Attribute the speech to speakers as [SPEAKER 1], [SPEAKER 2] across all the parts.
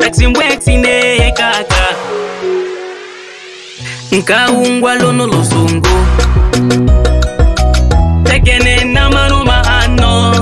[SPEAKER 1] mbweksi mbweksi ne kaka nkaungwa lono losungu tekene na manuma ano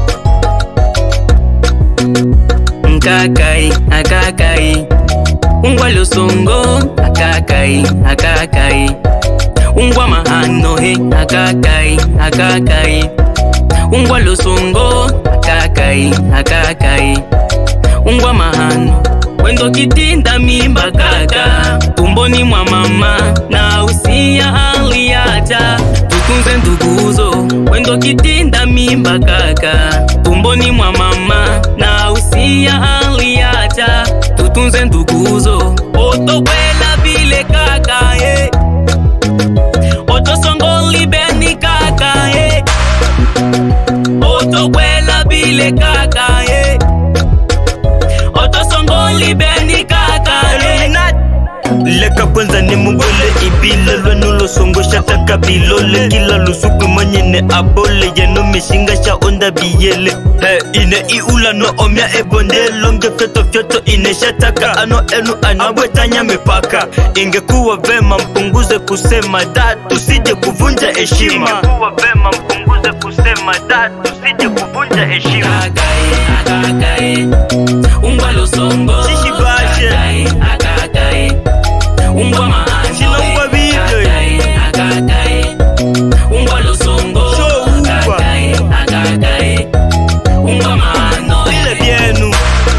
[SPEAKER 1] nkakai akakai ungwa losungu akakai akakai ungwa mahano he akakai akakai ungwa losungu akakai akakai ungwa mahano wendo kitinda mimba kaka tumboni mwa mama na usia aliacha tutunze nduguzo wendo kitinda mimba kaka tumboni mwa mama na usia aliacha tutunze nduguzo otokwela vile kaka eh. otosongoli beni kaka eh. otokwela vile kaka eh. otosongoli beni kaka eh.
[SPEAKER 2] leka kwanza ni mungole ibila lwanulosongosha taka bilole kila lusuku manyene abole yeno mishinga sha onda biyele he ine iula no omya ebonde longe fyoto fyoto ineshataka ano enu anabwetanya mipaka ingekuwa vema mpunguze kusema da tusije kuvunja heshima ingekuwa vema mpunguze kusema da tusije kuvunja heshima
[SPEAKER 1] Akakae, akakae, ungwa losongo.
[SPEAKER 2] Shishi bashe.
[SPEAKER 1] Akakae, akakae, ungwa maano.
[SPEAKER 2] Shilongwa video.
[SPEAKER 1] Akakae, akakae, ungwa losongo.
[SPEAKER 2] Show ungwa.
[SPEAKER 1] Akakae, akakae, ungwa maano.
[SPEAKER 2] vile vyenu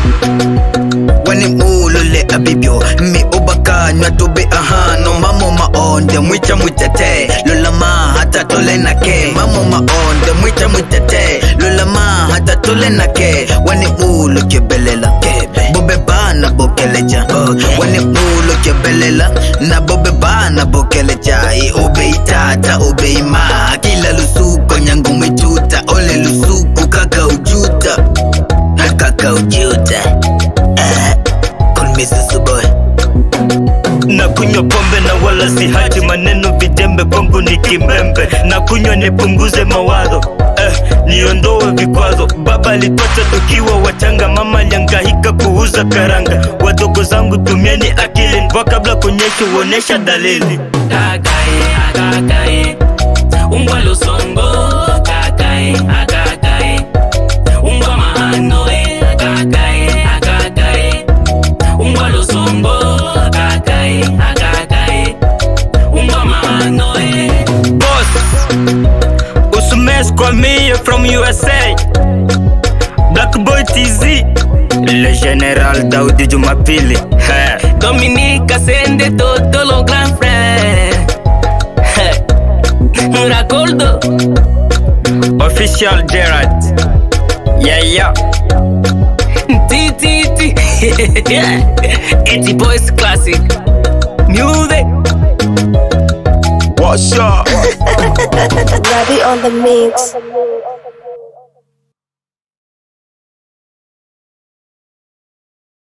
[SPEAKER 3] wani mulule abibyo mi ubakanywa tobe ahano mamo maonde mwicha mwitete lulama hata tole nake mamo maonde mwicha mwitete lulama hata tole nake wani ulu kebelela bobe bana bokeleja wani ulu kebelela na bobe bana bokeleja i ube itata ube ima kila lusuko nyangu mwichuta ole lusuku kaka ujuta kaka ujuta Call me Zuzu boy.
[SPEAKER 2] na kunywa pombe na wala si hati maneno vijembe kwangu ni kimbembe na kunywa nipunguze mawazo eh, niondoe vikwazo baba alitocha tukiwa wachanga mama aliangahika kuuza karanga wadogo zangu tumieni akili mvua kabla kunyesha uonesha dalili
[SPEAKER 1] Akakae, akakae, ungwa losongo. Akakae, akakae, ungwa maano. Akakae, akakae, ungwa losongo. Akakae, akakae, ungwa maano.
[SPEAKER 2] boss usumes kwa mie from usa black boy tz le general daudi jumapili He.
[SPEAKER 1] Dominique Ascende todo lo gran frère Racoldo
[SPEAKER 2] official gerard yeah yeah
[SPEAKER 1] Ti ti ti Eti Boys Classic Music
[SPEAKER 4] What's up?
[SPEAKER 5] Ravi on the mix.